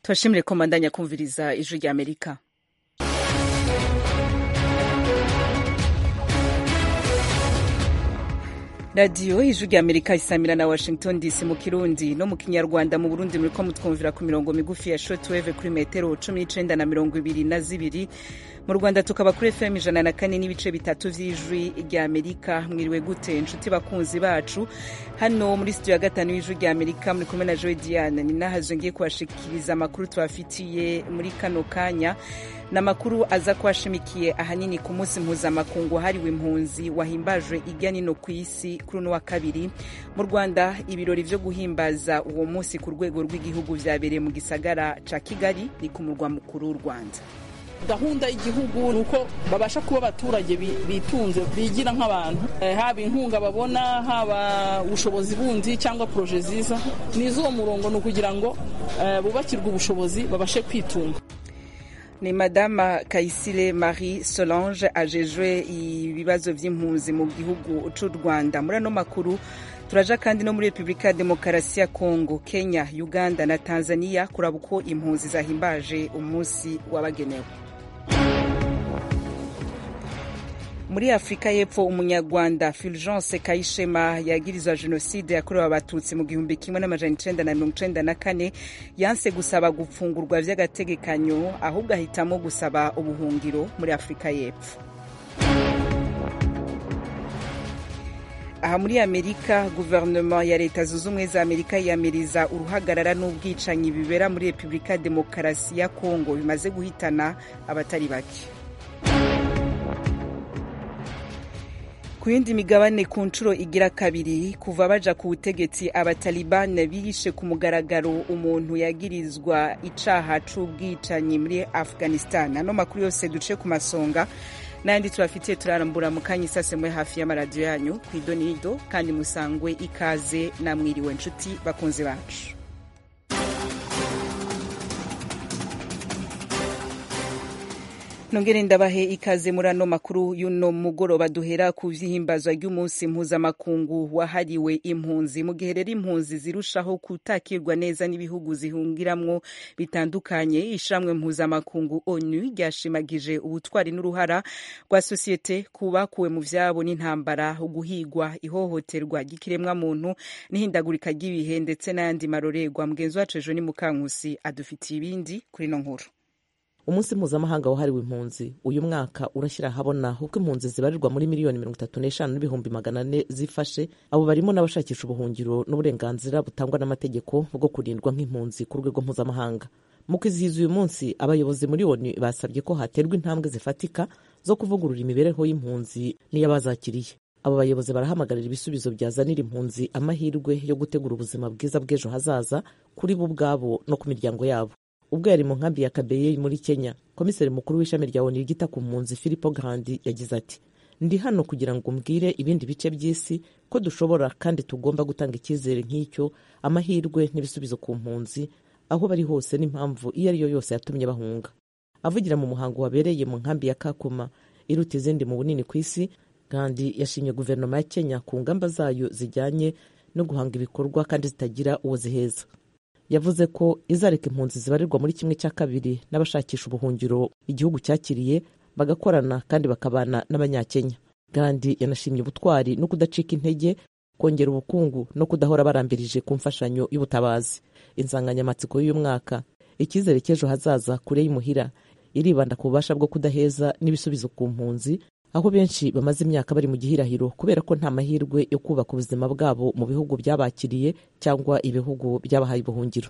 tubashimire ko mbandanya kumviriza ijwi rya amerika radiyo ijwi rya amerika isamira na washington dc mu kirundi no mu kinyarwanda mu burundi muriko mutwumvira ku mirongo migufi ya shortwave kuri metero cumi n'icenda na mirongo ibiri na zibiri mu rwanda tukaba kuri fm ijana na kane n'ibice bitatu vy'ijwi rya amerika mwiriwe gute inshuti bakunzi bacu hano muri studio ya gatanu y'ijwi rya amerika muri kumwe na joe diane ni nahazo ngiye kubashikiriza amakuru tubafitiye muri kano kanya ni amakuru aza kuhashimikiye ahanini ku munsi mpuzamakungu wahariwe impunzi wahimbajwe irya nino ku isi kuri uno wa kabiri mu rwanda ibirori vyo guhimbaza uwo munsi ku rwego rw'igihugu vyabereye mu gisagara ca kigali ni ku murwa mukuru w'u rwanda gahunda y'igihugu ni uko babasha kuba abaturage bitunze bigira nk'abantu haba inkunga babona haba ubushobozi bundi cyangwa poroje ziza n'iz'uwo murongo ni ukugira ngo bubakirwe ubushobozi babashe kwitunga ni madama kayisire marie solange ajejwe ibibazo vy'impunzi mu gihugu c'u rwanda muri ano makuru turaja kandi no muri repubulika ya demokarasi ya kongo kenya uganda na tanzania kuraba uko impunzi zahimbaje umunsi wabagenewe muri afurika y'epfo umunyarwanda fulgence kayishema yagirizwa jenoside yakorewe abatutsi mu gihumbi kimwe n'amajana icenda na mirongo icenda na kane yanse gusaba gufungurwa vy'agategekanyo ahubwo ahitamo gusaba ubuhungiro muri afurika y'epfo aha muri amerika guverinoma ya leta zunze ubumwe za amerika yiyamiriza uruhagarara n'ubwicanyi bibera muri repubulika ya demokarasi ya kongo bimaze guhitana abatari bake ku yindi migabane ku nshuro igira kabiri kuva baja ku butegetsi abatalibani biyishe ku mugaragaro umuntu yagirizwa icaha c'ubwicanyi muri afghanistan ano makuru yose duce ku masonga n'ayandi tubafitiye turarambura mu kanya isase mwe hafi y'amaradiyo yanyu ku idonido kandi musangwe ikaze namwiriwe nshuti bakunzi bacu nongere ndabahe ikaze muri ano makuru y'uno mugoroba duhera ku vy'ihimbazwa ry'umunsi mpuzamakungu wahariwe impunzi mu gihe rero impunzi zirushaho kutakirwa neza n'ibihugu zihungiramwo bitandukanye ishamwe mpuzamakungu onu ryashimagije ubutwari n'uruhara rwa sosiyete kubakuwe mu vyabo n'intambara uguhigwa ihohoterwa ry'ikiremwa muntu n'ihindagurika ry'ibihe ndetse n'ayandi marorerwa mugenzi wacu ejo ni mukankusi adufitiye ibindi kuri ino nkuru umunsi mpuzamahanga wahariwe impunzi uyu mwaka urashyira ahabona uko impunzi zibarirwa muri miliyoni mirongo itatu n'eshanu n'ibihumbi magana ane zifashe abo barimo n'abashakisha ubuhungiro n'uburenganzira butangwa n'amategeko bwo kurindwa nk'impunzi ku rwego mpuzamahanga mu kwizihiza uyu munsi abayobozi muri onu basabye ko haterwa intambwe zifatika zo kuvugurura imibereho y'impunzi n'iy'abazakiriye abo bayobozi barahamagarira ibisubizo byazanira impunzi amahirwe yo gutegura ubuzima bwiza bw'ejo hazaza kuri bo ubwabo no ku miryango yabo ubwo yari mu nkambi ya kabeye muri kenya komiseri mukuru w'ishami rya onu ryita ku mpunzi filipo grandi yagize ati ndi hano kugira ngo mbwire ibindi bice by'isi ko dushobora kandi tugomba gutanga icyizere nk'icyo amahirwe n'ibisubizo ku mpunzi aho bari hose n'impamvu iyo ari yo yose yatumye bahunga avugira mu muhango wabereye mu nkambi ya kakuma iruta izindi mu bunini ku isi kandi yashimye guverinoma ya kenya ku ngamba zayo zijyanye no guhanga ibikorwa kandi zitagira uwo ziheza yavuze ko izareka impunzi zibarirwa muri kimwe cya kabiri n'abashakisha ubuhungiro igihugu cyakiriye bagakorana kandi bakabana n'abanyakenya kandi yanashimye ubutwari no kudacika intege kongera ubukungu no kudahora barambirije ku mfashanyo y'ubutabazi insanganyamatsiko y'uyu mwaka icyizere cy'ejo hazaza kure y'imuhira iribanda ku bubasha bwo kudaheza n'ibisubizo ku mpunzi aho benshi bamaze imyaka bari mu gihirahiro kubera ko nta mahirwe yo kubaka ubuzima bwabo mu bihugu byabakiriye cyangwa ibihugu byabahaye ubuhungiro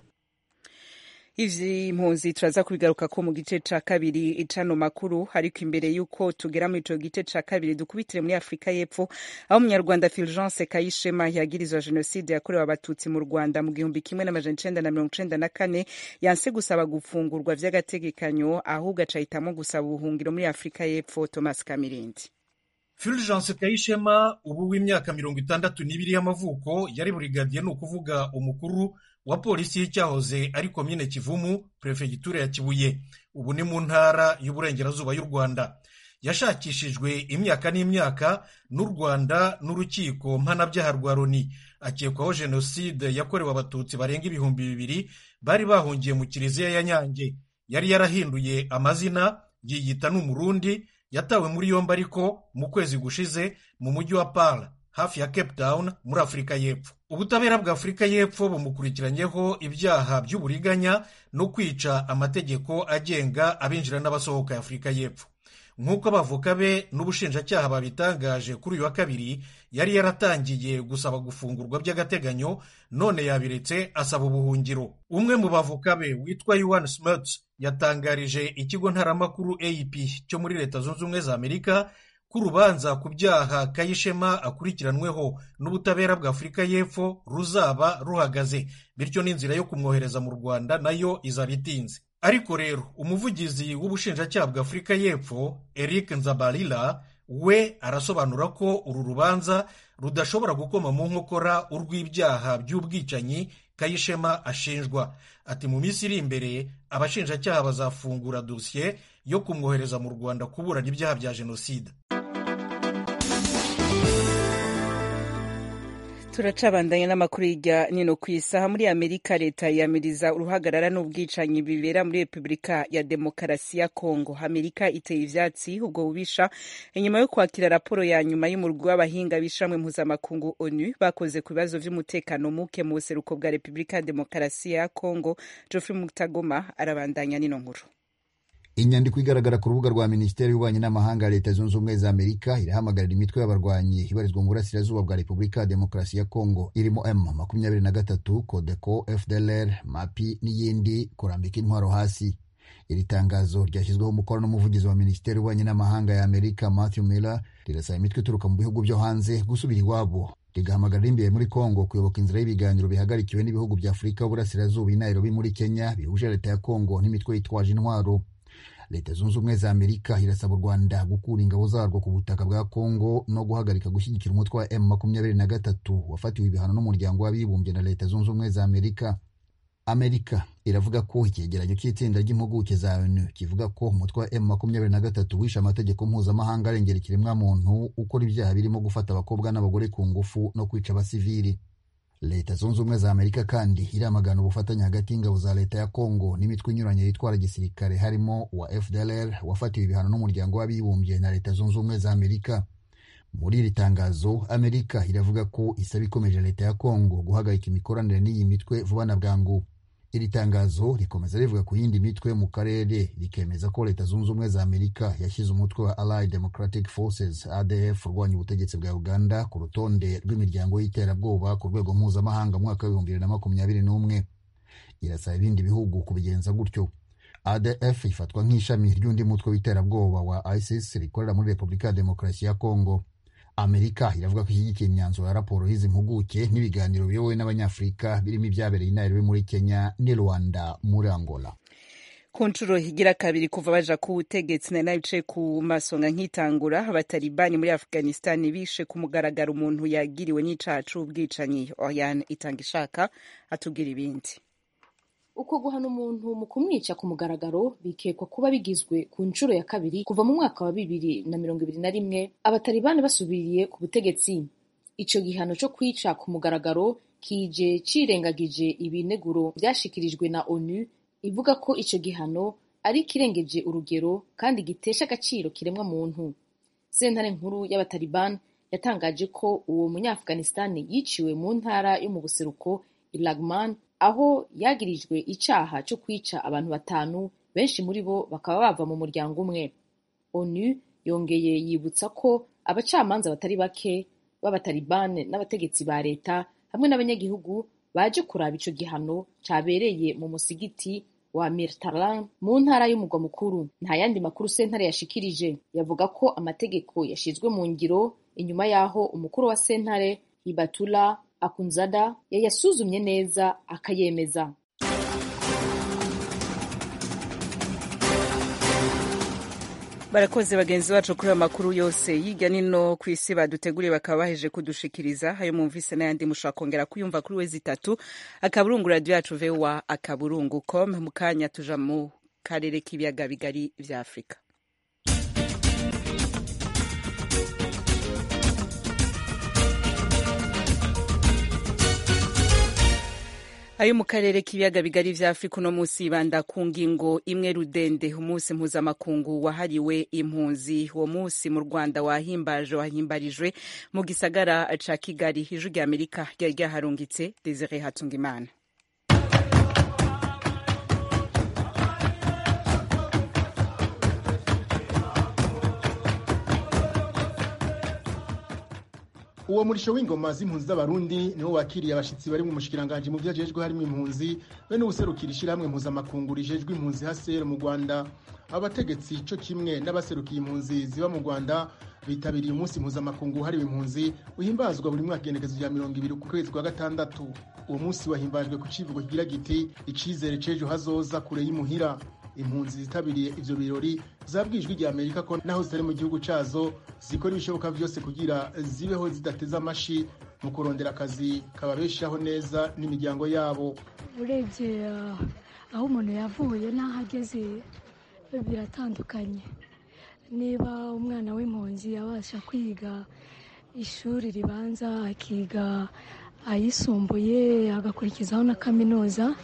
ivyi impunzi turaza kubigaruka ko mu gice ca kabiri icano makuru ariko imbere y'uko tugera muri ico gice ca kabiri dukubitire muri afurika y'epfo aho umunyarwanda fulgence kayishema yagirizwa jenoside yakorewe abatutsi mu rwanda mu gihumbi kimwe n'amajana icenda na mirongo icenda na kane yanse gusaba gufungurwa vy'agategekanyo ahubwo acahitamo gusaba ubuhungiro muri afurika y'epfo thomas kamirindi fulgence kayishema ubu w'imyaka mirongo itandatu n'ibiri y'amavuko yari burigadiye ni ukuvuga umukuru wa polisi y'icyahoze ari komine kivumu perefegitura ya kibuye ubu ni mu ntara y'uburengerazuba y'u rwanda yashakishijwe imyaka n'imyaka n'u rwanda n'urukiko mpanabyaha rwa loni akekwaho jenoside yakorewe abatutsi barenga ibihumbi bibiri bari bahungiye mu kiliziya ya nyange yari yarahinduye amazina yiyita n'umurundi yatawe muri yombi ariko mu kwezi gushize mu mujyi wa Pala hafi ya Cape Town muri Afurika y'Epfo ubutabera bwa Afurika y'Epfo bumukurikiranyeho ibyaha by'uburiganya no kwica amategeko agenga abinjira n'abasohoka ya Afurika y'Epfo nk'uko abavoka be n'ubushinjacyaha babitangaje kuri uyu wa kabiri yari yaratangiye gusaba gufungurwa by'agateganyo none yabiretse asaba ubuhungiro umwe mu bavoka be witwa Yuan Smuts yatangarije ikigo ntaramakuru AP cyo muri leta zunze ubumwe za Amerika ko urubanza ku byaha Kayishema akurikiranweho n'ubutabera bwa Afurika y'Epfo ruzaba ruhagaze bityo n'inzira yo kumwohereza mu Rwanda nayo izaba itinze ariko rero umuvugizi w'ubushinjacyaha bwa Afurika y'Epfo Eric Nzabalila we arasobanura ko uru rubanza rudashobora gukoma mu nkokora urw'ibyaha by'ubwicanyi Kayishema ashinjwa ati mu minsi iri imbere abashinjacyaha bazafungura dosiye yo kumwohereza mu Rwanda kuburana ibyaha bya jenoside turacabandanya n'amakuru hirya nino ku isaha muri amerika leta yiyamiriza uruhagarara n'ubwicanyi bibera muri repubulika ya demokarasi ya kongo amerika iteye ivyatsi ubwo bubisha inyuma yo kwakira raporo ya nyuma y'umurwi w'abahinga b'ishamwe mpuzamakungu onu bakoze ku bibazo vy'umutekano muke mu buseruko bwa repubulika ya demokarasi ya kongo geoffrey mutagoma arabandanya nino nkuru inyandiko igaragara ku rubuga rwa minisiteri y'ububanyi n'amahanga ya leta zunze ubumwe za amerika irahamagarira imitwe y'abarwanyi ibarizwa mu burasirazuba bwa repubulika ya demokarasi ya kongo irimo m makumyabiri na gatatu codeco fdlr mapi n'iyindi kurambika intwaro hasi iri tangazo ryashyizweho umukono n'umuvugizi wa minisiteri y'ububanyi n'amahanga ya amerika matthew miller rirasaba imitwe ituruka mu bihugu byo hanze gusubira iwabo rigahamagarira imbere muri kongo kuyoboka inzira y'ibiganiro bihagarikiwe n'ibihugu bya afurika y'uburasirazuba i nairobi muri kenya bihuje leta ya kongo n'imitwe yitwaje intwaro leta zunze ubumwe za amerika irasaba u rwanda gukura ingabo zarwo ku butaka bwa kongo no guhagarika gushyigikira umutwe wa m makumyabiri na gatatu wafatiwe ibihano n'umuryango w'abibumbye na leta zunze ubumwe za amerika amerika iravuga ko icyegeranyo cy'itsinda ry'impuguke za onu kivuga ko umutwe wa m makumyabiri na gatatu wishe amategeko mpuzamahanga arengera ikiremwamuntu ukora ibyaha birimo gufata abakobwa n'abagore ku ngufu no kwica abasivili leta zunze ubumwe za amerika kandi iramagana ubufatanye hagati y'ingabo za leta ya kongo n'imitwe inyuranye yitwara gisirikare harimo wa fdlr wafatiwe ibihano n'umuryango w'abibumbye na leta zunze ubumwe za amerika muri iri tangazo amerika iravuga ko isaba ikomeje leta ya kongo guhagarika imikoranire n'iyi mitwe vuba na bwangu iri tangazo rikomeza rivuga ku yindi mitwe mu karere rikemeza ko leta zunze ubumwe za amerika yashyize umutwe wa allied democratic forces adf urwanya ubutegetsi bwa uganda ku rutonde rw'imiryango y'iterabwoba ku rwego mpuzamahanga mu mwaka w'ibihumbi bibiri na makumyabiri n'umwe irasaba ibindi bihugu kubigenza gutyo adf ifatwa nk'ishami ry'undi mutwe w'iterabwoba wa isis rikorera muri repubulika ya demokarasi ya kongo amerika iravuga ko ishyigikiye imyanzuro ya raporo y'izi mpuguke n'ibiganiro biyobowe n'abanyafurika birimo ibyabereye i nairobi muri kenya n'i rwanda muri angola ku nshuro higira kabiri kuva baja ku butegetsi nari nabicaye ku masonga nkitangura abatalibani muri afghanistan bishe ku mugaragaro umuntu yagiriwe n'icaha c'ubwicanyi oyan itanga ishaka atubwira ibindi uko guhana umuntu mu kumwica ku mugaragaro bikekwa kuba bigizwe ku nshuro ya kabiri kuva mu mwaka wa bibiri na mirongo ibiri na rimwe abatalibani basubiriye ku butegetsi ico gihano co kwica ku mugaragaro kije cirengagije ibineguro vyashikirijwe na onu ivuga ko ico gihano ari kirengeje urugero kandi gitesha agaciro kiremwa muntu sentare nkuru y'abatalibani yatangaje ko uwo munyafghanistan yiciwe mu ntara yo mu buseruko ilagman aho yagirijwe icaha co kwica abantu batanu benshi muri bo bakaba bava mu muryango umwe onu yongeye yibutsa ko abacamanza batari bake b'abatalibane n'abategetsi ba leta hamwe n'abanyagihugu baje kuraba ico gihano cabereye mu musigiti wa Mirtalan mu ntara y'umugwa mukuru nta yandi makuru sentare yashikirije yavuga ko amategeko yashizwe mu ngiro inyuma y'aho umukuru wa sentare Hibatula Akunzada yayasuzumye neza akayemeza barakoze bagenzi bacu kuri ayo makuru yose hirya nino ku isi baduteguriye bakaba baheje kudushikiriza ayo mwumvise n'ayandi mushobora kongera kuyumva kuri wezi itatu akaburungu radiyo yacu vewa akaburungu com mu kanya tuja mu karere k'ibiyaga bigari vya afurika ayo mu karere k'ibiyaga bigari vya afurika uno munsi yibanda ku ngingo imwe rudende umunsi mpuzamakungu wahariwe impunzi uwo munsi mu rwanda wahimbaje wahimbarijwe mu gisagara ca kigali ijwi rya amerika ryari ryaharungitse desire hatungimana uwo murisho w'ingoma z'impunzi z'abarundi niwo wakiriye abashitsi bari mu mushikiranganje mu vyajejwe harimo impunzi be n'ubuserukira ishirahamwe mpuzamakungu rijejwe impunzi hasere mu rwanda abategetsi co kimwe n'abaserukiye impunzi ziba mu rwanda bitabiriye umunsi mpuzamakungu hariwe impunzi uhimbazwa buri mwaka igenekezo rya mirongo ibiri ku kwezi kwa gatandatu uwo munsi wahimbajwe ku civugo kigira giti icizere c'ejo hazoza kure y'imuhira impunzi zitabiriye ivyo birori zabwijwe rya amerika ko naho zitari mu gihugu cazo zikora ibishoboka vyose kugira zibeho zidateze amashi mu kurondera akazi kababeshaho neza n'imiryango yabo urebye aho umuntu yavuye n'aho ageze biratandukanye niba umwana w'impunzi abasha kwiga ishuri ribanza akiga ayisumbuye agakurikizaho na kaminuza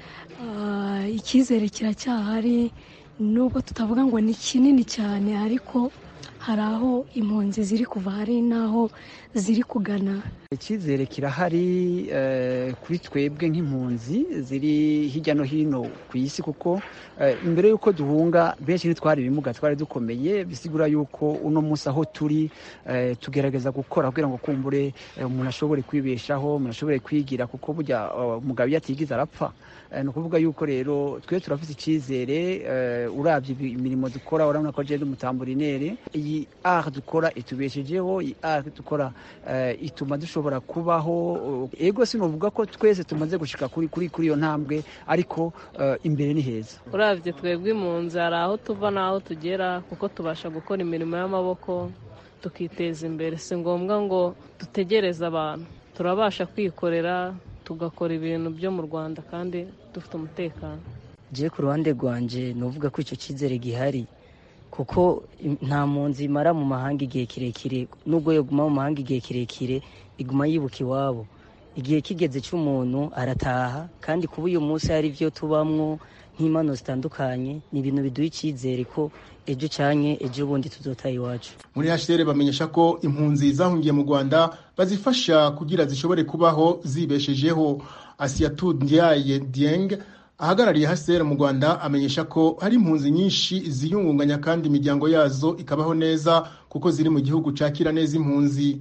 icyizere kiracyahari nubwo tutavuga ngo ni kinini cyane ariko hari aho impunzi ziri kuva hari n'aho ziri kugana icyizere kirahari kuri twebwe nk'impunzi ziri hirya no hino ku isi kuko imbere y'uko duhunga benshi ntitwari ibimuga twari dukomeye bisigura y'uko uno munsi aho turi tugerageza gukora kugira ngo kumbure umuntu ashobore kwibeshaho umuntu ashobore kwigira kuko burya umugabo iyo atigize arapfa ni ukuvuga yuko rero twe turafite icyizere urabye imirimo dukora urabona ko agenda umutamburinere iyi ari dukora itubeshejeho iyi ari dukora ituma dushobora kubaho ego sinavuga ko twese tumaze gushika kuri kuri kuri iyo ntambwe ariko imbere ni heza urabye twebwe impunzi hari aho tuva n'aho tugera kuko tubasha gukora imirimo y'amaboko tukiteza imbere si ngombwa ngo dutegereze abantu turabasha kwikorera tugakora ibintu byo mu rwanda kandi dufite umutekano je ku ruhande rwanje nuvuga ko icyo cyizere gihari kuko nta mpunzi imara mu mahanga igihe kirekire nubwo yoguma mu mahanga igihe kirekire iguma yibuka iwabo igihe kigeze cy'umuntu arataha kandi kuba uyu munsi hari ibyo tubamwo nk'impano zitandukanye ni ibintu biduha icyizere ko ejo cyanye ejo bundi tuzotaha iwacu muri HCR bamenyesha ko impunzi zahungiye mu Rwanda bazifasha kugira zishobore kubaho zibeshejeho Asiatu Ndiaye Dieng ahagarariye HCR mu Rwanda amenyesha ko hari impunzi nyinshi ziyungunganya kandi imiryango yazo ikabaho neza kuko ziri mu gihugu cakira neza impunzi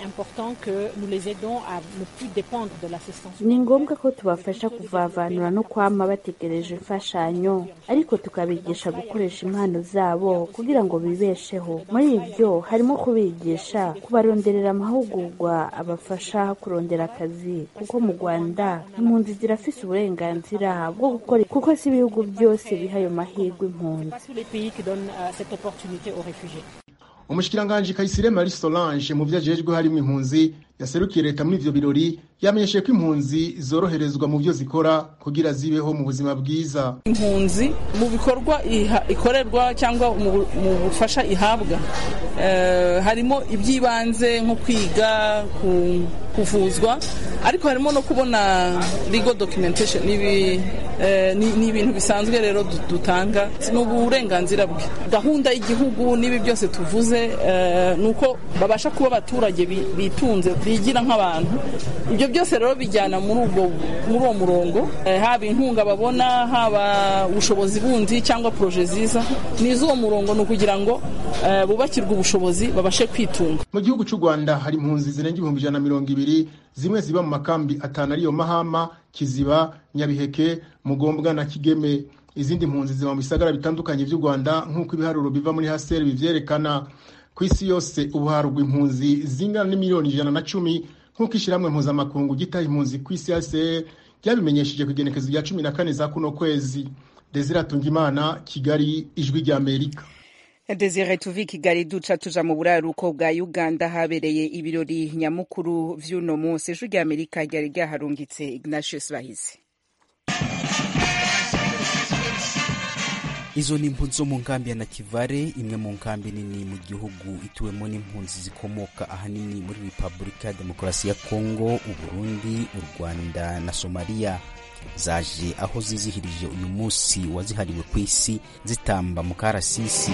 ni ngombwa ko tubafasha kuvavanura no kwama bategereje imfashanyo ariko tukabigisha gukoresha impano zabo kugira ngo bibesheho muri ibyo harimo kubigisha kubaronderera amahugurwa abafasha kurondera akazi kuko mu rwanda impunzi zirafise uburenganzira bwo gukora kuko si ibihugu byose biha ayo mahirwe impunzi umushikiranganji Kayisire Marie Solange mu vyajejwe harimo impunzi yaserukiye leta muri ivyo birori yamenyesheje ko impunzi zoroherezwa mu byo zikora kugira zibeho mu buzima bwiza impunzi mu bikorwa ikorerwa cyangwa mu bufasha ihabwa harimo iby'ibanze nko kwiga kuvuzwa ariko harimo no kubona legal documentation ni ibintu bisanzwe rero dutanga ni uburenganzira bwe gahunda y'igihugu n'ibi byose tuvuze ni uko babasha kuba abaturage bitunze bigira nk'abantu ibyo byose rero bijyana muri uwo murongo haba inkunga babona haba ubushobozi bundi cyangwa poroje ziza ni iz'uwo murongo ni ukugira ngo bubakirwe ubushobozi babashe kwitunga mu gihugu cy'u rwanda hari impunzi zirenga ibihumbi ijana na mirongo ibiri zimwe ziba mu makambi atanu ariyo mahama kiziba nyabiheke mugombwa na kigeme izindi mpunzi ziba mu bisagara bitandukanye by'u rwanda nk'uko ibiharuro biva muri haseri bivyerekana ku isi yose ubu harugwa impunzi zingana n'imiliyoni ijana na cumi nk'uko ishyirahamwe mpuzamakungu gitaha impunzi ku isi haseri ryabimenyesheje ku igenekezo rya cumi na kane za kuno kwezi desire imana kigali ijwi rya amerika Desire tuvi Kigali duca tuja mu buraruko bwa Uganda habereye ibirori nyamukuru vy'uno munsi ijwi rya Amerika ryari ryaharungitse Ignatius Bahizi izo ni impunzi zo mu nkambi ya nakivale imwe mu nkambi nini mu gihugu ituwemo n'impunzi zikomoka ahanini muri repubulika ya demokarasi ya kongo uburundi u rwanda na somaliya zaje aho zizihirije uyu munsi wazihariwe ku isi zitamba mu karasisi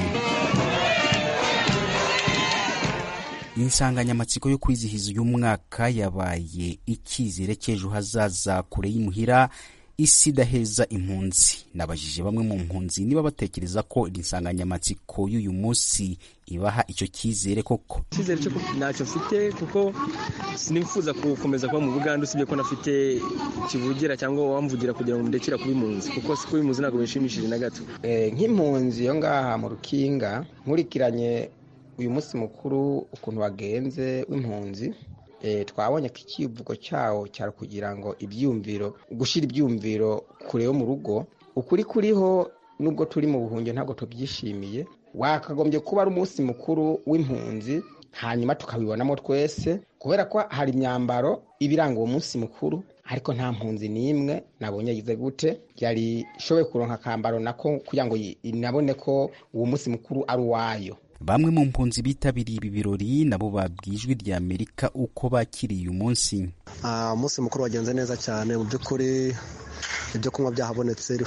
insanganyamatsiko yo kwizihiza uyu mwaka yabaye icyizere cy'ejo hazaza kure y'imuhira isi idaheza impunzi nabajije bamwe mu mpunzi niba batekereza ko iri nsanganyamatsiko y'uyu munsi ibaha icyo cyizere koko icyizere cyo ntacyo mfite kuko sinifuza gukomeza kuba mu buganda usibye ko nafite kivugira cyangwa wamvugira kugira ngo ndekera kuba impunzi kuko si kuba impunzi ntabwo bishimishije na gato nk'impunzi yo ngaha mu rukinga nkurikiranye uyu munsi mukuru ukuntu wagenze w'impunzi twabonye ko ikivugo cyawo cyari kugira ngo ibyumviro gushyira ibyumviro kure yo mu rugo ukuri kuriho nubwo turi mu buhungiro ntabwo tubyishimiye wakagombye kuba ari umunsi mukuru w'impunzi hanyuma tukabibonamo twese kubera ko hari imyambaro iba iranga uwo munsi mukuru ariko nta mpunzi n'imwe nabonye yize gute yari ishoboye kuronka akambaro nako kugira ngo inabone ko uwo munsi mukuru ari uwayo bamwe mu mpunzi bitabiriye ibi birori nabo babwiye ijwi rya amerika uko bakiriye uyu munsi umunsi mukuru wagenze neza cyane mu by'ukuri ibyo kunywa byahabonetse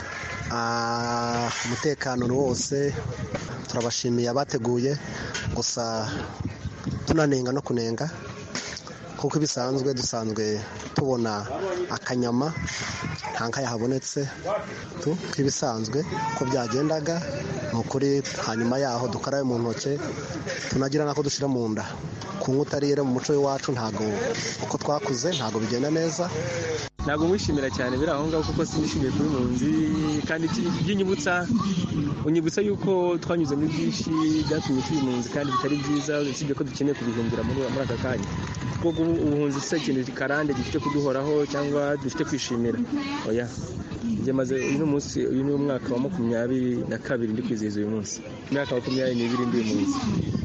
umutekano ni wose turabashimiye abateguye gusa tunanenga no kunenga kuko ibisanzwe dusanzwe tubona akanyama nta nka yahabonetse nk'ibisanzwe uko byagendaga ni ukuri hanyuma yaho dukarabe mu ntoki tunagira n'ako dushyira mu nda kunywa utarire mu muco w'iwacu ntabwo uko twakuze ntabwo bigenda neza ntabwo mwishimira cyane biri aho ngaho kuko sinishimiye kuba impunzi kandi by'inyibutsa unyibutsa yuko twanyuze muri byinshi byatumye tuba impunzi kandi bitari byiza usibye ko dukeneye kubihimbira muri aka kanya kuko ubuhunzi si ikintu karande gifite kuduhoraho cyangwa dufite kwishimira oya maze uyu munsi uyu ni umwaka wa makumyabiri na kabiri ndi kwizihiza uyu munsi imyaka makumyabiri n'ibiri ndi impunzi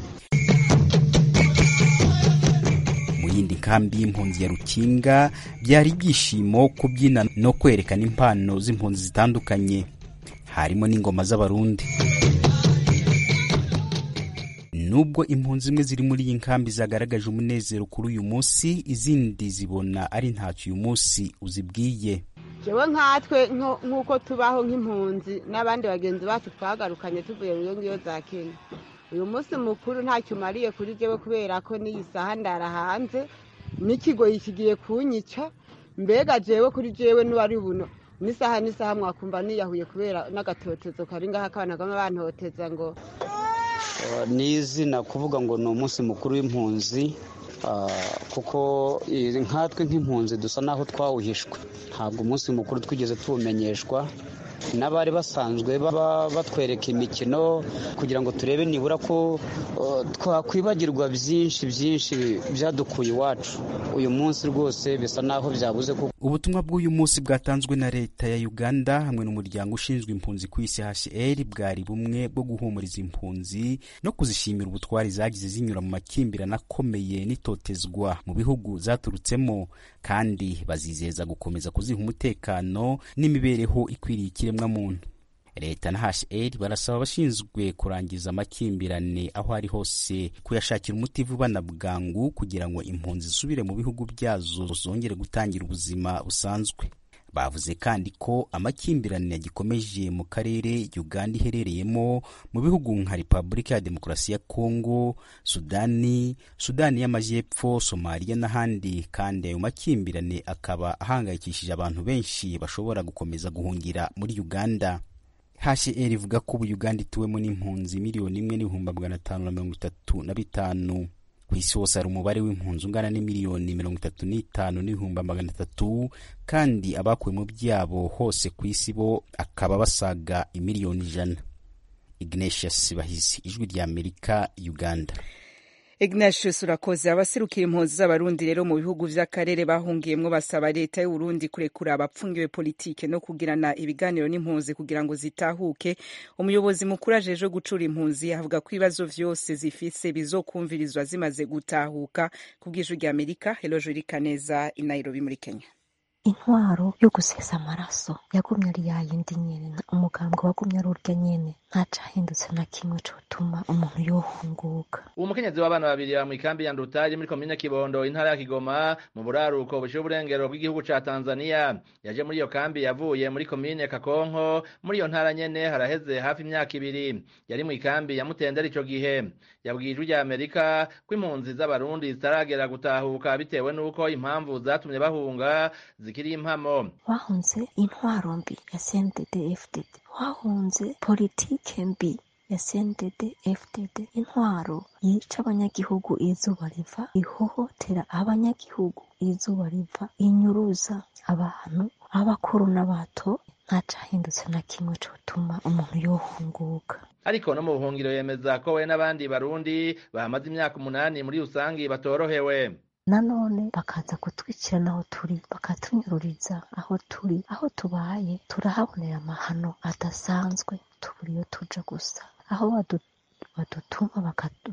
mu yindi nkambi y'impunzi ya rukinga byari ibyishimo kubyina no kwerekana impano z'impunzi zitandukanye harimo n'ingoma z'abarundi nubwo impunzi zimwe ziri muri iyi nkambi zagaragaje umunezero kuri uyu munsi izindi zibona ari ntacyo uyu munsi uzibwiye jewe nkatwe nk'uko tubaho nk'impunzi n'abandi bagenzi bacu twagarukanye tuvuye mu ngiyo za kenya uyu munsi mukuru ntacyo umariye kuri jewe kubera ko n'iyi saha ndara hanze n'ikigoyi kigiye kunyica mbega jewe kuri jewe n'uwari buno n'isaha n'isaha mwakumva niyahuye kubera n'agatotezo kari ngaho akabana kamwe bantoteza ngo ni izina kuvuga ngo ni umunsi mukuru w'impunzi kuko nkatwe nk'impunzi dusa n'aho twawuhishwe ntabwo umunsi mukuru twigeze tuwumenyeshwa n'abari basanzwe baba batwereka imikino kugira ngo turebe nibura ko twakwibagirwa byinshi byinshi byadukuye iwacu uyu munsi rwose bisa n'aho byabuze kuko ubutumwa bw'uyu munsi bwatanzwe na leta ya uganda hamwe n'umuryango ushinzwe impunzi ku isi hcr bwari bumwe bwo guhumuriza impunzi no kuzishimira ubutwari zagize zinyura mu makimbirane akomeye n'itotezwa mu bihugu zaturutsemo kandi bazizeza gukomeza kuziha umutekano n'imibereho ikwiriye ikiremwamuntu leta na hcr barasaba abashinzwe kurangiza amakimbirane aho ari hose kuyashakira umuti vuba na bwangu kugira ngo impunzi zisubire mu bihugu byazo zongere gutangira ubuzima busanzwe bavuze kandi ko amakimbirane yagikomeje mu karere uganda iherereyemo mu bihugu nka repubulika ya demokarasi ya kongo sudani sudani y'amajyepfo somaliya n'ahandi kandi ayo makimbirane akaba ahangayikishije abantu benshi bashobora gukomeza guhungira muri uganda hcr ivuga ko ubu uganda ituwemo n'impunzi miliyoni imwe n'ibihumbi magana atanu na mirongo itatu na bitanu ku isi hose hari umubare w'impunzi ungana n'imiliyoni mirongo itatu n'itanu n'ibihumbi magana atatu kandi abakuwe mu byabo hose ku isi bo akaba basaga imiliyoni ijana ignatius bahizi ijwi rya amerika uganda ignatius urakoze abaserukira impunzi z'abarundi rero mu bihugu vy'akarere bahungiyemwo basaba leta y'uburundi kurekura abapfungiwe politike no kugirana ibiganiro n'impunzi kugira ngo zitahuke umuyobozi mukuru ajeje gucura impunzi avuga ko ibibazo vyose zifise bizokumvirizwa zimaze gutahuka ku bw'ijwi rya amerika heloje irikaneza i nairobi muri kenya intwaro yo gusesa amaraso yagumye ari yayindi nyene umugambwe wagumye ari urya nyene ntacahindutse na kimwe cotuma umuntu yohunguka uwo mukenyezi w'abana babiri ba mw'ikambi ya nduta iri muri komine kibondo intara ya kigoma mu buraruko bushiye uburengero bw'igihugu ca tanzania yaje muri iyo kambi yavuye muri komine kakonko muri iyo ntara nyene haraheze hafi imyaka ibiri yari mw'ikambi ya mutendera ico gihe yabwiye ijwi rya amerika ko impunzi z'abarundi zitaragera gutahuka bitewe n'uko impamvu zatumye bahunga zikiri impamo bahunze intwaro mbi ya cndd fdd bahunze politike mbi ya cndd fdd intwaro yica abanyagihugu izuba riva ihohotera abanyagihugu izuba riva inyuruza abantu abakuru n'abato ntacahindutse na kimwe cotuma umuntu yohunguka ariko no mu buhungiro yemeza ko we n'abandi barundi bahamaze imyaka umunani muri rusangi batorohewe nanone bakaza kutwicira n'aho turi bakatunyururiza aho turi aho tubaye turahabonera amahano adasanzwe tubura iyo tuja gusa aho badutuma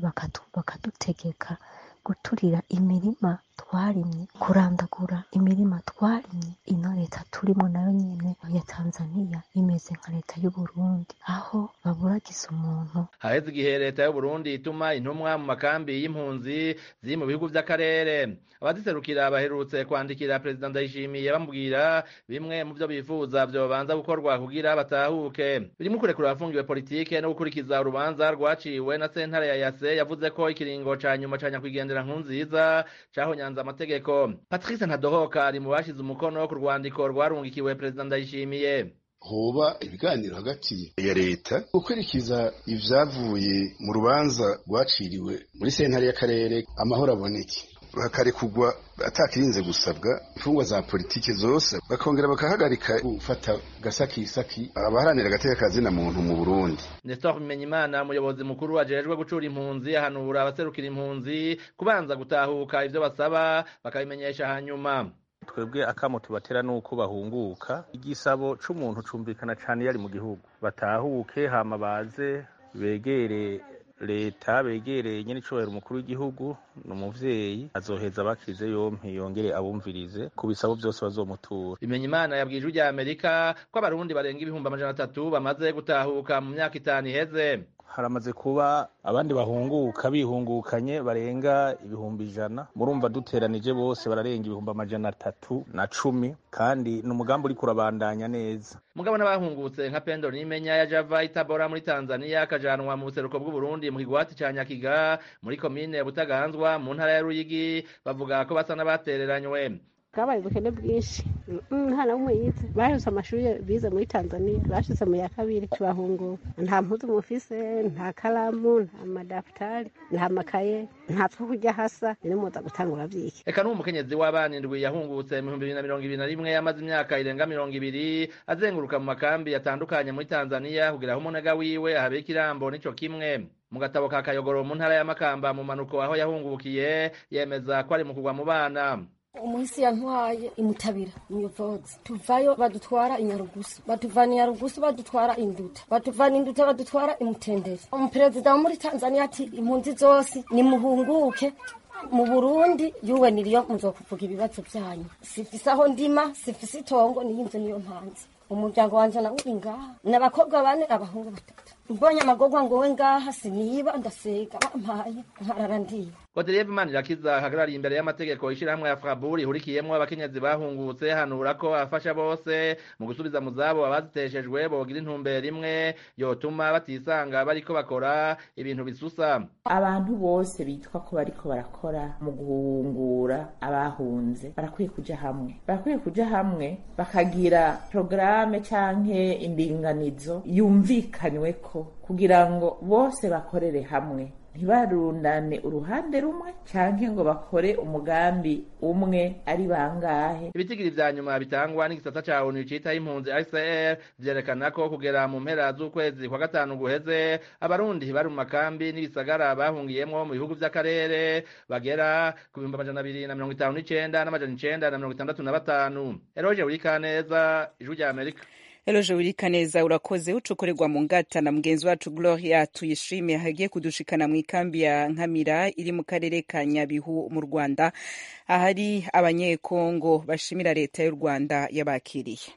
bakadutegeka guturira imirima twarimye kurandagura imirima twarimye ino leta turimo nayo nyene ya tanzaniya imeze nka leta y'uburundi aho baburagiza umuntu haheze igihe leta y'uburundi ituma intumwa mu makambi y'impunzi ziri mu bihugu vy'akarere abaziserukira baherutse kwandikira perezida ndayishimiye bamubwira bimwe mu vyo bifuza vyobanza gukorwa kugira batahuke birimwo kurekura abafungiwe politike no gukurikiza urubanza rwaciwe na sentare ya yase yavuze ko ikiringo ca nyuma ca nyakwigendera nkunziza cahonyanze amategeko patrice ntadohoka ari mu bashize umukono ku rwandiko rwarungikiwe perezida ndayishimiye hoba ibiganiro hagati ya leta gukurikiza ivyavuye mu rubanza rwaciriwe muri sentare y'akarere amahoro aboneke hakarekugwa atakirinze gusabwa imfungwa za politiki zose bakongera bakahagarika gufata gasakisaki abaharanira agateka kazina muntu mu Burundi Nestor Bimenyimana umuyobozi mukuru ajejwe gucura impunzi ahanura abaserukira impunzi kubanza gutahuka ivyo basaba bakabimenyesha hanyuma twebwe akamo tubatera nuko bahunguka igisabo c'umuntu cumvikana cane yari mu gihugu batahuke hama baze begere leta begereye nyene icubahiro umukuru w'igihugu ni umuvyeyi azoheza bakize yompi yongere abumvirize ku bisabo vyose bazomutura bimenya imana yabwiye ijwi rya amerika ko abarundi barenga ibihumbi amajana atatu bamaze gutahuka mu myaka itanu iheze haramaze kuba abandi bahunguka bihungukanye barenga ibihumbi ijana murumva duteranije bose bararenga ibihumbi amajana atatu na cumi kandi ni umugambi uriko urabandanya neza mugabo n'abahungutse nka pendo nimenya ya java itabora muri tanzania akajanwa mu buseruko bw'uburundi mu kigwati ca nyakiga muri komine butaganzwa mu ntara ya ruyigi bavuga ko basa n'abatereranywe bwabaye ubukene bwinshi nta na umwe yize baheze amashuri bize muri tanzania bashize mu ya kabiri tubahunguka nta mpuzu mufise nta karamu nta madafutari nta makaye nta two kurya hasa rero muza gutangura vyiki eka n'uwo mukenyezi w'abana indwi yahungutse mu bihumbi bibiri na mirongo ibiri na rimwe yamaze imyaka irenga mirongo ibiri azenguruka mu makambi yatandukanye muri tanzania kugira aho umunega wiwe ahabika ikirambo n'ico kimwe mu gatabo ka kayogoro mu ntara ya makamba mu manuko aho yahungukiye yemeza ko ari mu kugwa mu bana umuhisi yantwaye imutabira umuyobozi tuvayo badutwara inyarugusu batuvana inyarugusu badutwara induta batuvana induta badutwara imutendere umuperezida wo muri tanzania ati impunzi zose nimuhunguke mu burundi yuwe niriyo muzokuvuga ibibazo byanyu sifise aho ndima sifise itongo niyo inzu niyo mpanzi umuryango wanje nawe uri ngaha n'abakobwa bane abahungu batatu mbonye amagorwa ngo we ngaha siniba ndasega bampaye nkarara ndiye Godelieve Manirakiza ahagarariye imbere y'amategeko ishirahamwe ya Fraburi ihurikiyemwo abakenyezi bahungutse hanura ko afasha bose mu gusubiza mu zabo abaziteshejwe bogira intumbero imwe yotuma batisanga bariko bakora ibintu bisusa abantu bose bitwa ko bariko barakora mu guhungura abahunze barakwiye kuja hamwe barakwiye kuja hamwe bakagira porogaramu canke indinganizo yumvikanyweko kugira ngo bose bakorere hamwe ntibarundane uruhande rumwe canke ngo bakore umugambi umwe ari bangahe ibitigiri vya nyuma bitangwa n'igisata ca onu citaho impunzi ICR vyerekana ko kugera mu mpera z'ukwezi kwa gatanu guheze abarundi bari mu makambi n'ibisagara bahungiyemwo mu bihugu vy'akarere bagera ku bihumbi amajana abiri na mirongo itanu n'icenda n'amajana icenda na mirongo itandatu na batanu eroje urikaneza ijwi rya amerika Eloje wirika neza urakoze ucukorerwa mu ngata na mugenzi wacu Gloria tuyishimiye hagiye kudushikana mu ikambi ya Nkamira iri mu karere ka Nyabihu mu Rwanda ahari abanyekongo bashimira leta y'u Rwanda yabakiriye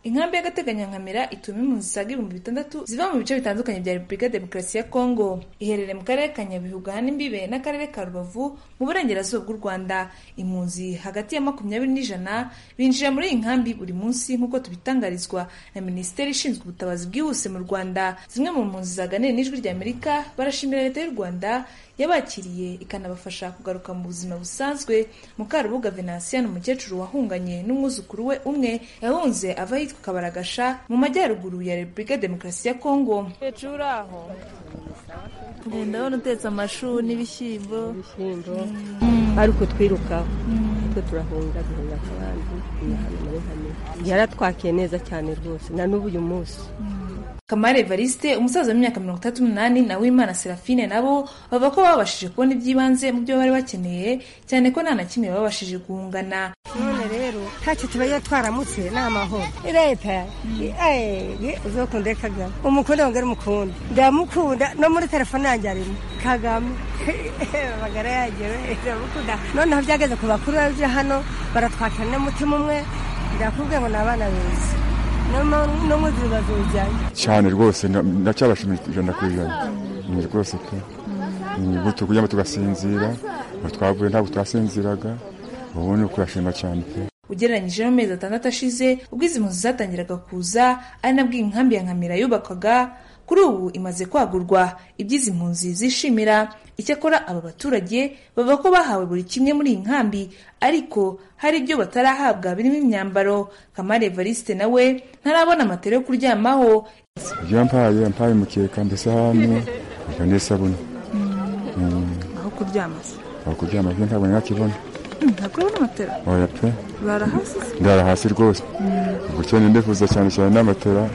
inkambi y'agateganyo nkamira ituma impunzi zisaga ibihumbi bitandatu ziva mu bice bitandukanye bya repubulika ya demokarasi ya kongo iherereye mu karere ka nyabihu gahana imbibe n'akarere ka rubavu mu burengerazuba bw'u rwanda impunzi hagati ya makumyabiri n'ijana binjira muri iyi nkambi buri munsi nk'uko tubitangarizwa na minisiteri ishinzwe ubutabazi bwihuse mu rwanda zimwe mu mpunzi zaganiriye n'ijwi ry'amerika barashimira leta y'u rwanda yabakiriye ikanabafasha kugaruka mu buzima busanzwe mukarubuga venansiya ni umukecuru wahunganye n'umwuzukuru we umwe yahunze ava yitwa kabaragasha mu majyaruguru ya repubulika ya demokarasi ya kongo hejuru aho ndabona utetse amashu n'ibishyimbo ariko twirukaho twe turahunga duhunga akabandi hano muri kamera yaratwakiye neza cyane rwose na n'ubu uyu munsi kamari evariste umusaza w'imyaka mirongo itatu n'umunani na wimana serafine nabo bavuga ko babashije kubona iby'ibanze mu byo bari bakeneye cyane ko nta na kimwe babashije guhungana none rero ntacyo tubaye twaramutse ni amahoro leta uzokunda kagame umukunda wongere umukunde ndamukunda no muri telefone yanjye arimo kagame bagara yagewe ndamukunda noneho byageze ku bakuru baje hano baratwakira n'umutima umwe ndakubwiye ngo ni abana beza no mu nzira bazujyanye cyane rwose ndacyabashimira ijana ku ijana ni rwose pe gutyo kugira ngo tugasinzira ngo twavuye ntabwo twasinziraga ubu ni ukurashima cyane pe ugereranyije n'amezi atandatu ashize ubwo izi mpunzi zatangiraga kuza ari nabwo iyi nkambi ya nkamira yubakwaga kuri ubu imaze kwagurwa iby'izi mpunzi zishimira icyakora aba baturage bavuga ko bahawe buri kimwe muri iyi nkambi ariko hari ibyo batarahabwa birimo imyambaro kamari evariste nawe ntarabona amatara yo kuryamaho ibyo yampaye yampaye umukeka mbese hano reka n'isabune aho kuryama se aho kuryama byo ntabwo nakibona ntabwo urabona amatara oya pe urara hasi se ndara hasi rwose ubwo cyane ndifuza cyane cyane n'amatara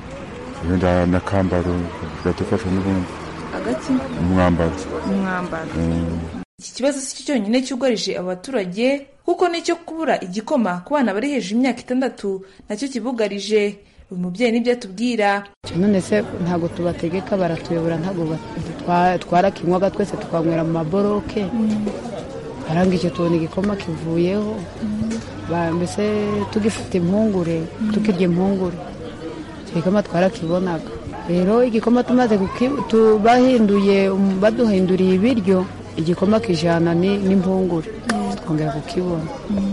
wenda na kambaro gatufasha n'ubundi agaki umwambaro umwambaro iki kibazo si cyo cyonyine cyugarije aba baturage kuko n'icyo kubura igikoma ku bana bari hejuru y'imyaka itandatu nacyo kibugarije uyu mubyeyi nibyo atubwira none se ntabwo tubategeka baratuyobora ntabwo twarakinywaga twese tukanywera mu maboroke baranga icyo tubona igikoma kivuyeho mbese tugifite impungure tukirya impungure igikoma twarakibonaga rero igikoma tumaze bahinduye baduhinduriye ibiryo igikoma kijana n'impungure twongera kukibona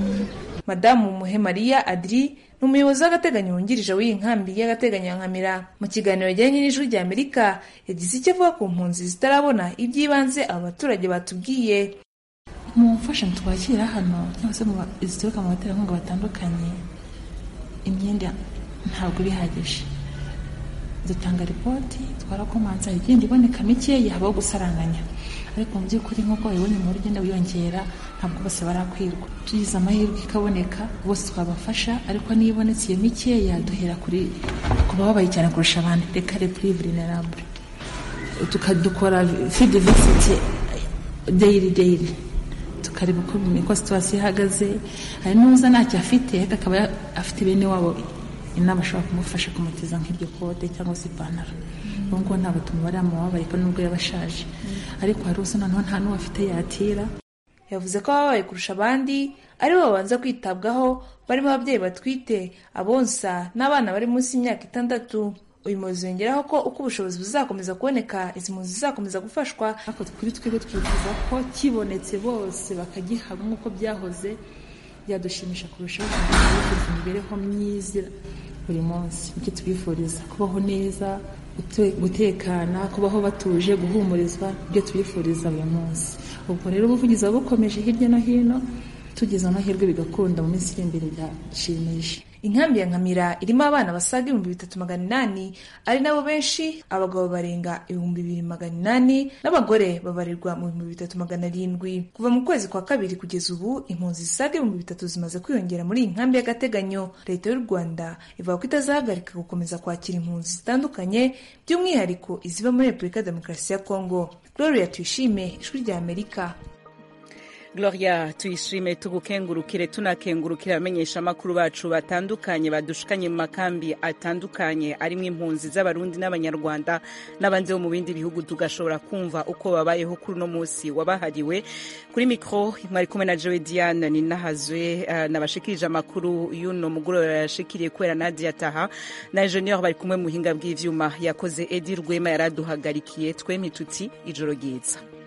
madamu muhemariya adiri ni umuyobozi w'agateganyo wungirije w'iyi nkambi y'agateganyo ya nkamira mu kiganiro yajyanye n'ijwi rya amerika yagize icyo avuga ku mpunzi zitarabona iby'ibanze aba baturage batubwiye mu mfashanyo twakira hano cyangwa se zituruka mu baterankunga batandukanye imyenda ntabwo bihagije dutanga ripoti twarakomanza hari igenda iboneka mikeya habaho gusaranganya ariko mu by'ukuri nk'uko wabibonye umubare ugenda wiyongera ntabwo bose barakwirwa tugize amahirwe ikaboneka bose twabafasha ariko niyo ibonetse iyo mikeya duhera kuri ku bababaye cyane kurusha abandi reka kuri vulnerable tukadukora fidi visiti deyiri deyiri tukareba uko uko situwasiyo ihagaze hari n'uza ntacyo afite ariko akaba afite bene wabo inama ashobora kumufasha kumutiza nk'iryo kote cyangwa se ipantaro ubu ngubu ntabwo tumubare mu babaye ko nubwo yaba ashaje ariko hari usa noneho nta n'uwo afite yatira yavuze ko ababaye kurusha abandi ari bo babanza kwitabwaho barimo ababyeyi batwite abonsa n'abana bari munsi y'imyaka itandatu uyu muyobozi yongeraho ko uko ubushobozi buzakomeza kuboneka izi mpunzi zizakomeza gufashwa ariko kuri twebwe twifuza ko kibonetse bose bakagihabwa nk'uko byahoze byadushimisha kurushaho kugira imibereho myiza buri munsi icyo tubifuriza kubaho neza gutekana kubaho batuje guhumurizwa ibyo tubifuriza buri munsi ubwo rero ubuvugizi buba bukomeje hirya no hino tugize amahirwe bigakunda mu minsi iri imbere byashimisha inkambi ya nkamira irimo abana basaga ibihumbi bitatu magana inani ari nabo benshi abagabo barenga ibihumbi bibiri magana inani n'abagore babarirwa mu bihumbi bitatu magana arindwi kuva mu kwezi kwa kabiri kugeza ubu impunzi zisaga ibihumbi bitatu zimaze kwiyongera muri iyi nkambi y'agateganyo leta y'u rwanda ivuga ko itazahagarika gukomeza kwakira impunzi zitandukanye by'umwihariko iziba muri repubulika ya demokarasi ya kongo gloria tuyishime ijwi rya amerika gloria tuyishime tugukengurukire tunakengurukira abamenyesha amakuru bacu batandukanye badushikanye mu makambi atandukanye arimo impunzi z'abarundi n'abanyarwanda n'abandi bo mu bindi bihugu tugashobora kumva uko babayeho kuri uno munsi wabahariwe kuri mikro mwari kumwe na joe diane ninahazwe uh, nabashikirije amakuru y'uno mugoroba yashikiriye kubera nadia taha na ingenieur bari kumwe mu buhinga bw'ivyuma yakoze edi rwema yaraduhagarikiye twemye tuti ijoro ryiza